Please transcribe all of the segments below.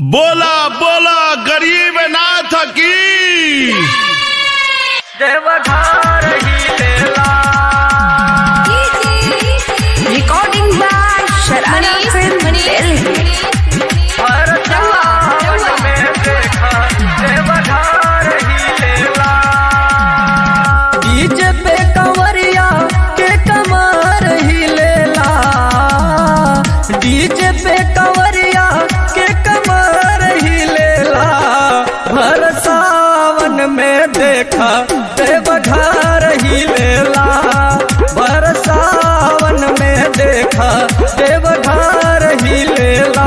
बोला बोला गरीब नाथ की देवघर ही लेला Recording by Sharana Film Delhi. हर जवान में देखा देवघर ही लेला डीजे पे कंवरिया के कमर ही लेला डीजे पे कंवरिया के कमर ही लेला भर सावन में देखा देवघर ही लेला भर सावन में देखा देवघर ही लेला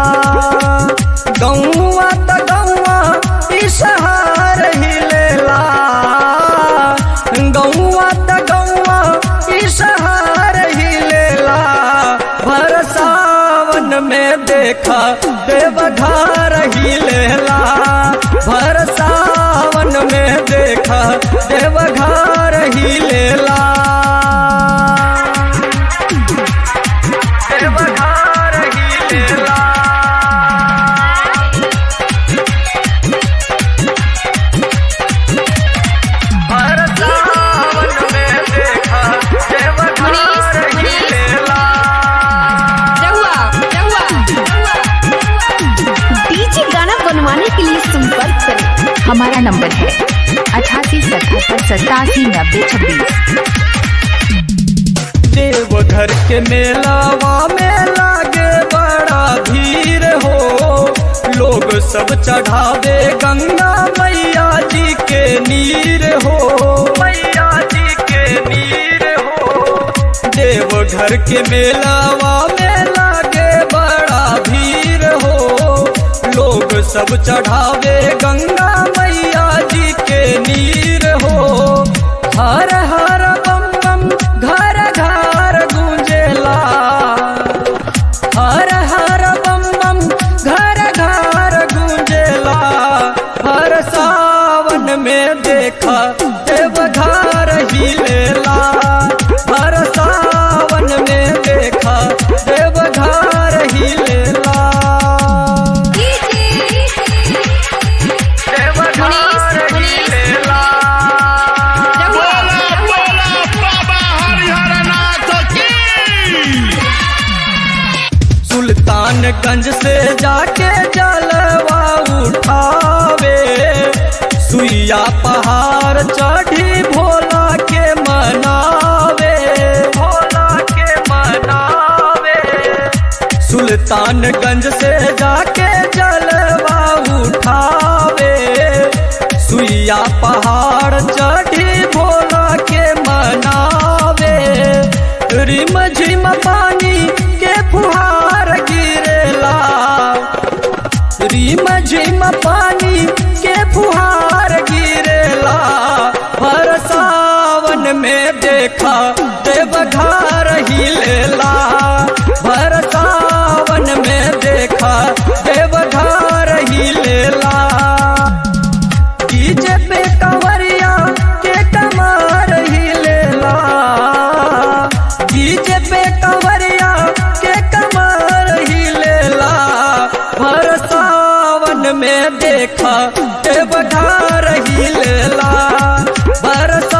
गौआ त गौआ इसहार ही लेला गौआ त गौआ इसहार ही लेला भर सावन में देखा देवघर ही लेला भर सावन में देखा देवघर ही लेला देवघर ही लेला हर सावन में देखा देवघर ही लेला डीजे गाना बनवाने के लिए संपर्क करें हमारा नंबर है अठासी सतहत्तर सतासी नब्बे छब्बीस देवघर के मेलावा में लागे बड़ा भीड़ हो लोग सब चढ़ावे गंगा मैया जी के नीर हो मैया जी के नीर हो देवघर के मेलावा में लागे बड़ा भीड़ हो लोग सब चढ़ावे गंगा मैया जी के नीर हो हर हर बम बम घर घर गूंजेला हर हर बम बम घर घर गूंजेला हर सावन में देखा देवघर ही लेला हर सावन में देखा देवघर ही लेला देवघर ही लेला बोला बोला बाबा हरिहर नाथ की सुल्तानगंज से जाके जलवा उठावे सुइया पहाड़ चढ़ी भोला के मनावे भोला के मनावे सुल्तानगंज से जाके जलवा उठावे सुइया पहाड़ चढ़ी भोला के मनावे रिम झिम पानी के फुहार गिरेला रिम झिम पानी के फुहार गिरेला भर सावन में देखा देवघर ही लेला भर सावन में देखा देवघर ही लेला डीजे पे कंवरिया के कमर ही लेला डीजे पे कंवरिया के कमर ही लेला भर सावन में देखा देवघर ही लेला भर